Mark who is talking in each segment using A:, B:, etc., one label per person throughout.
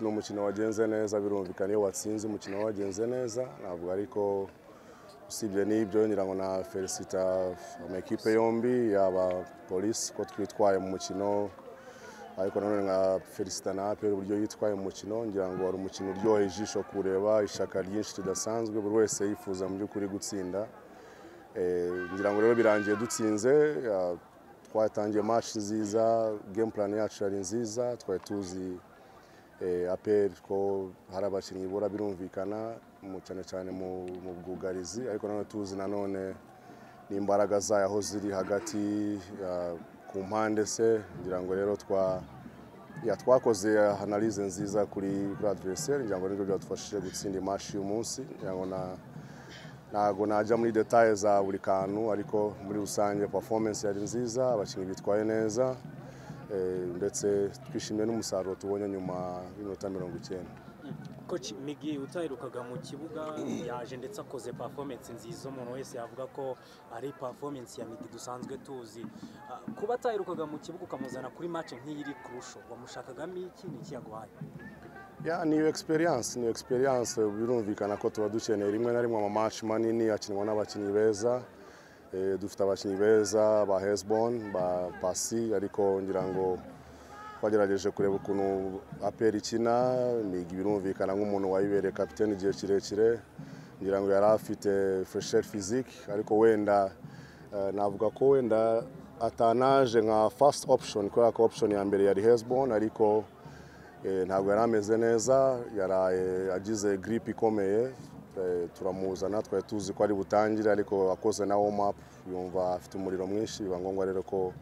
A: ni umukino wagenze neza birumvikana iyo watsinze umukino wagenze neza ntabwo ariko usibye n'ibyo ngira ngo na felicita amakipe yombi yaba polisi ko twitwaye mu mukino ariko nanone nka felicita na aperi uburyo yitwaye mu mukino ngira ngo wari umukino uryoheye ijisho kureba ishaka ryinshi ridasanzwe buri wese yifuza mu by'ukuri gutsinda Eh, ngira ngo rero birangiye dutsinze ah, twatangiye match nziza game plan yacu yari nziza twari tuzi eh, APR ko hari abakinnyi bura birumvikana mu cyane cyane mu mu bwugarizi ariko nanone tuzi nanone n'imbaraga zayo aho ziri hagati ah, ku mpande se ngira ngo rero twa ya twakoze analyse nziza kuri kuri adversaire ngira ngo nibyo byadufashije gutsinda match uyu munsi ngira ngo na ntabwo najya muri detaye za buri kantu ariko muri rusange performance yari nziza abakinnyi bitwaye neza eh, ndetse twishimiye n'umusaruro tubonye nyuma y'iminota mirongo icyenda
B: Coach Migi utaherukaga mu kibuga yaje ndetse akoze performance nziza umuntu wese yavuga ko ari performance ya Migi dusanzwe tuzi Ah, kuba ataherukaga mu kibuga ukamuzana kuri match nk'iyi iri kurusho wamushakagamo iki ni iki yaguhaye
A: ya ni experience ni experience birumvikana ko tuba dukeneye rimwe na rimwe amamatch manini akinwa n'abakinnyi beza Eh, dufite abakinnyi beza ba Hesbon ba Pasi ariko ngira ngo twagerageje kureba ukuntu APR ikina Migi birumvikana nk'umuntu wayibereye kapiteni igihe kirekire ngira ngo yari afite fresher physique ariko wenda eh, navuga ko wenda atanaje nka first option kubera ko option ya mbere yari Hesbon ariko Eh, ntabwo yari ameze neza yaraye agize giripe ikomeye Eh, turamuzana twari tuzi ko ari butangire ariko akoze na warm up yumva afite umuriro mwinshi biba ngombwa rero ko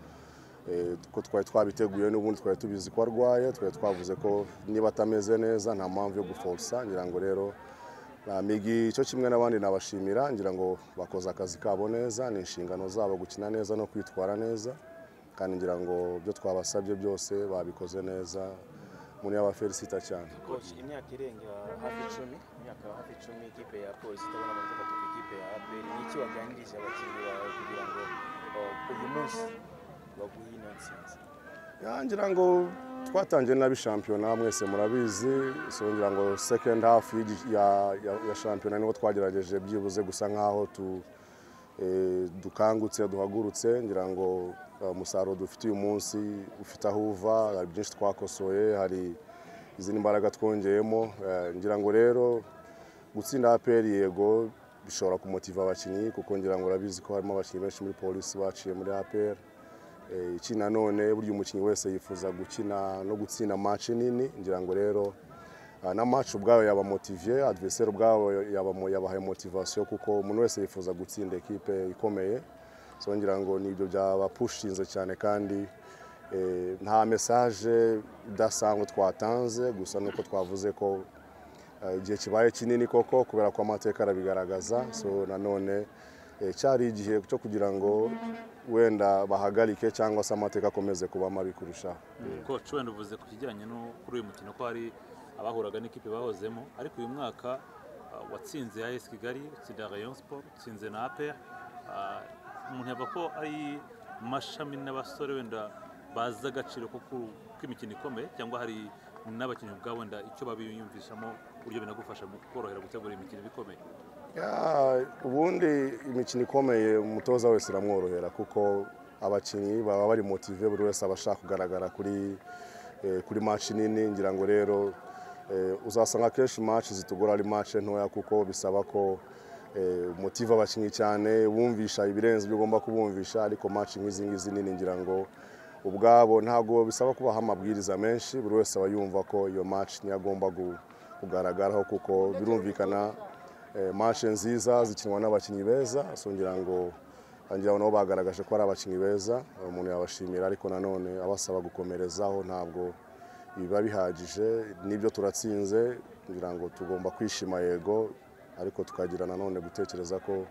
A: eh, ko twari twabiteguye n'ubundi twari tubizi ko arwaye twari twavuze ko niba atameze neza nta mpamvu yo guforsa ngira ngo rero na migi cyo kimwe n'abandi nabashimira ngira ngo bakoze akazi kabo neza ni inshingano zabo gukina neza no kwitwara neza kandi ngira ngo ibyo twabasabye byose babikoze neza umuntu yaba felicita cyane
C: Coach, imyaka irenga hafi icumi imyaka hafi icumi ikipe ya polisi itabona amanota atatu ku ikipe ya aperi ni iki waganirije abakinnyi bawe kugira ngo uh, uyu munsi baguhe ino ntsinzi
A: Ya, ngira ngo twatangiye nabi shampiyona mwese murabizi so ngira ngo second half y'igi- ya, ya, ya shampiyona niho twagerageje byibuze gusa nk'aho tu, eh, dukangutse duhagurutse ngira ngo eh, umusaruro dufite uyu munsi ufite aho uva hari byinshi twakosoye hari izindi mbaraga twongeyemo eh, ngira ngo rero gutsinda APR yego bishobora kumotiva abakinnyi kuko ngira ngo urabizi ko harimo abakinnyi benshi muri polisi baciye muri APR Eh, iki nanone burya umukinnyi wese yifuza gukina no gutsinda match nini ngira ngo rero ah, na match ubwayo yabamotiviye adversaire ubwabo yabamo- yabahaye motivation kuko umuntu wese yifuza gutsinda ekipe ikomeye so ngira ngo nibyo byabapushinze cyane kandi eh, nta message idasanzwe twatanze gusa nuko twavuze ko Eh, igihe kibaye kinini koko kubera ko amateka arabigaragaza so nanone eh, cyari igihe cyo kugira ngo wenda bahagarike cyangwa se amateka akomeze kuba mabi kurushaho
D: coach wenda uvuze ku kijyanye no kuri uyu mukino ko hari abahuraga n'ikipe bahozemo ariko uyu mwaka uh, watsinze AS Kigali utsinda Rayon Sport utsinze na APR uh, umuntu yavuga ko ari mashami n'abasore wenda bazi agaciro ko ku- k'imikino ikomeye cyangwa hari n'abakinnyi ubwabo wenda icyo babiyumvishamo uburyo binagufasha mu korohera gutegura imikino ikomeye
A: Ya, ubundi imikino ikomeye umutoza wese iramworohera kuko abakinnyi baba bari motive buri wese aba ashaka kugaragara kuri eh, kuri match nini ngira ngo rero eh, uzasanga kenshi match zitugora ari match ntoya kuko bisaba ko eh, motive abakinnyi cyane bumvisha ibirenze ibyo ugomba kubumvisha ariko match nk'izi ngizi nini ngira ngo ubwabo ntabwo bisaba kubaha amabwiriza menshi buri wese aba yumva ko iyo match niyo agomba gu- kugaragaraho kuko birumvikana eh, mashe nziza zikinwa n'abakinnyi beza so ngira ngo ngira ngo nabo bagaragaje ko ari abakinnyi beza eh, umuntu yabashimira ariko nanone abasaba gukomerezaho ntabwo biba bihagije n'ibyo turatsinze ngira ngo tugomba kwishima yego ariko tukagira nanone gutekereza ko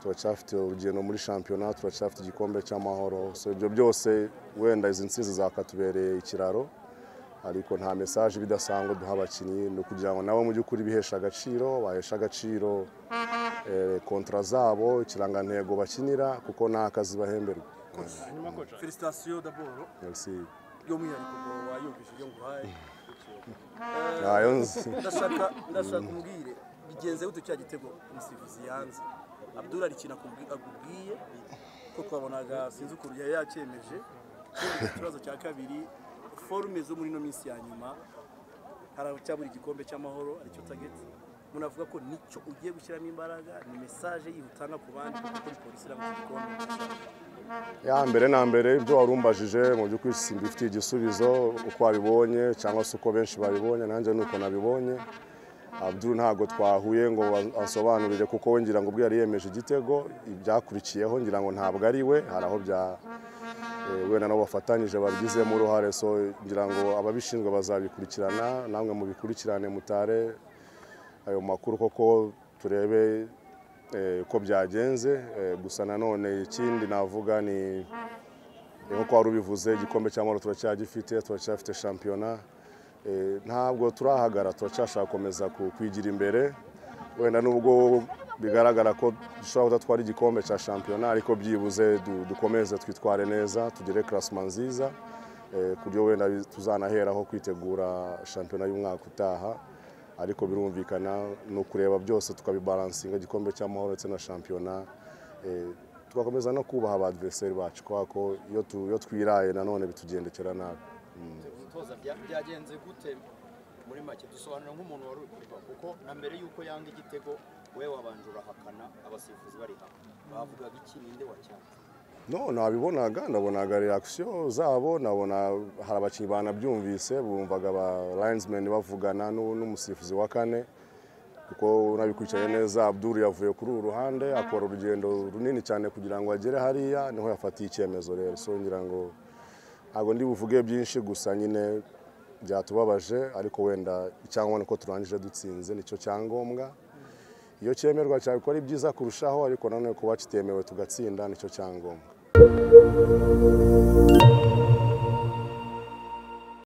A: turacyafite urugendo muri shampiyona turacyafite igikombe cy'amahoro so ibyo byose wenda izi ntsinzi zakatubereye ikiraro ariko nta mesaje bidasanzwe duha abakinnyi ni ukugira ngo nabo mu by'ukuri biheshe agaciro baheshe agaciro eh, kontra zabo ikirangantego bakinira kuko nta kazi bahemberwa
E: hanyuma koca felicitasiyo daboro
A: merci
E: by'umwihariko ngo wayumvise ibyo nguhaye
A: nayo nzi
E: ndashaka ndashaka umbwire bigenze gute cya gitego umusifuzi yanze abdul ari ikintu akubwi- akubwiye ko twabonaga sinzi ukuntu yari yacyemeje Ikindi ikibazo cya kabiri forume zo muri ino minsi ya nyuma hari abacyabura igikombe cy'amahoro aricyo tageti munavuga ko nicyo ugiye gushyiramo imbaraga ni mesaje yihutana ku bandi kuko ni polisi iranga iki gikombe
A: ya mbere na mbere ibyo wari umbajije mu by'ukuri simbifitiye igisubizo uko wabibonye cyangwa se uko benshi babibonye nanjye ni uko nabibonye abdul ntabwo twahuye ngo asobanurire kuko we ngira ngo ubwe yari yemeje igitego ibyakurikiyeho ngira ngo ntabwo ari we hari aho bya eh, wenda nabo bafatanyije babigizemo uruhare so ngira ngo ababishinzwe bazabikurikirana namwe mubikurikirane mutare ayo makuru koko turebe eh, uko byagenze eh, gusa nanone ikindi navuga ni ni nkuko wari ubivuze igikombe cy'amahoro turacyagifite turacyafite shampiyona Eh, ntabwo turahagara turacyashaka gukomeza ku- kwigira imbere wenda nubwo bigaragara ko dushobora kudatwara igikombe cya shampiyona ariko byibuze du- dukomeze twitware neza tugire karasima nziza eh, ku buryo wenda bi- tuzanaheraho kwitegura shampiyona y'umwaka utaha ariko birumvikana ni ukureba byose tukabibaransinga igikombe cy'amahoro ndetse na shampiyona eh, tugakomeza no kubaha abadiveriseri bacu kubera ko iyo tu- iyo twiraye nanone bitugendekera nabi
F: gutoza bya- byagenze gute muri make dusobanura nk'umuntu wari uri kureba kuko na mbere y'uko yanga igitego we wabanje urahakana abasifuzi bari hamwe bavugaga iki ninde wacyanze
A: no nabibonaga ndabonaga reakisiyo zabo nabona hari abakinnyi banabyumvise bumvaga ba rayinismeni bavugana n'u- n'umusifuzi wa kane kuko nabikurikiranye neza abdul yavuye kuri uru ruhande akora urugendo runini cyane kugira ngo agere hariya niho yafatiye icyemezo rero so ngira ngo ntabwo ndi buvuge byinshi gusa nyine byatubabaje ariko wenda icyangombwa ni uko turangije dutsinze nicyo cyangombwa iyo cyemerwa cyaba ari byiza kurushaho ariko nanone kuba kitemewe tugatsinda nicyo cyangombwa